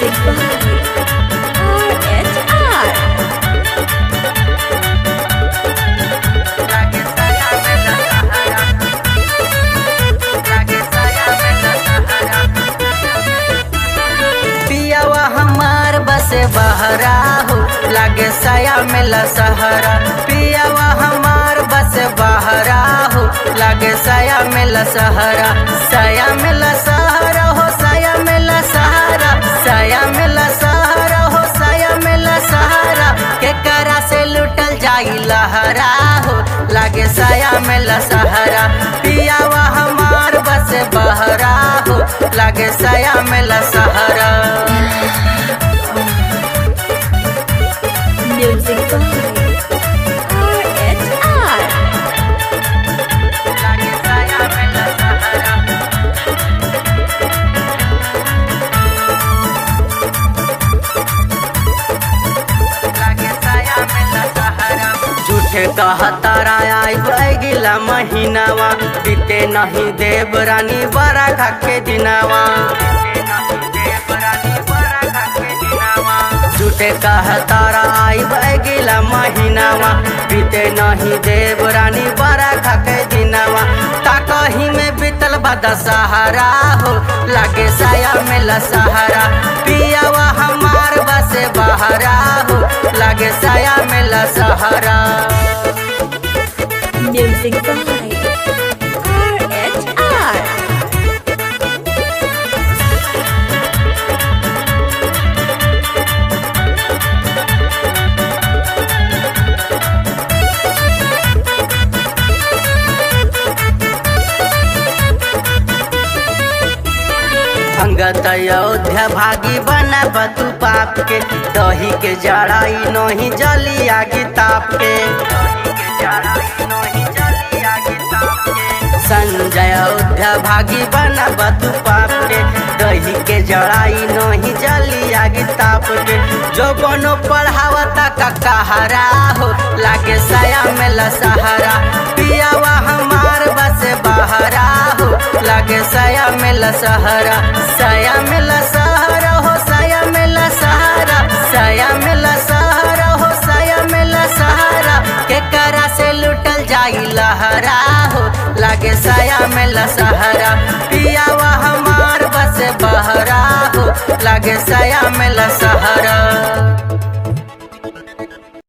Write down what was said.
Music by RHR. पियावा हमार बसे बहरा हो लागे साया मेला सहारा पियावा हमार बसे बहरा हो लागे साया मेला सहारा साया मेला सहारा हो साया मेला सहारा साया मेला सहारा हो साया मेला सहारा के करा से लुटल जाई लहरा हो लागे साया मेला सहारा पियावा हमार बसे बहरा हो लागे साया मेला सहारा Music by RHR. लागे साया मेला सहारा लागे साया मेला सहारा झूठे कहतारा आई गिला महीनावा बीते नहीं देव रानी बड़ा खाके दिनावा झूठे कहतारा आई गिला महीनावा बीते नहीं देव रानी बड़ा खाके दिनावा ताकही में बीतल बदा सहारा हो लागे साया मेला सहारा पियावा हमार बसे बहरा हो लागे साया मेला सहारा Music by RHR. अंगत अयोध्या भागी बना बतू पाप के दही के जड़ाई नहीं जली आगे ताप के संजय अयोध्या भागी बना बतू पाप के दही के जड़ाई नहीं जली आगे ताप के जो बनो पढ़ावता का कहारा हो लागे साया मेला सहारा पियावा हमार बसे बहरा हो लागे साया मेला सहारा साया मेला सहारा हो साया मेला सहारा साया मेला सहारा हो साया मेला सहारा के करा से लुटल जाई लहरा हो लागे साया मेला सहारा पियावा हमार बसे बहरा हो लागे साया मेला सहारा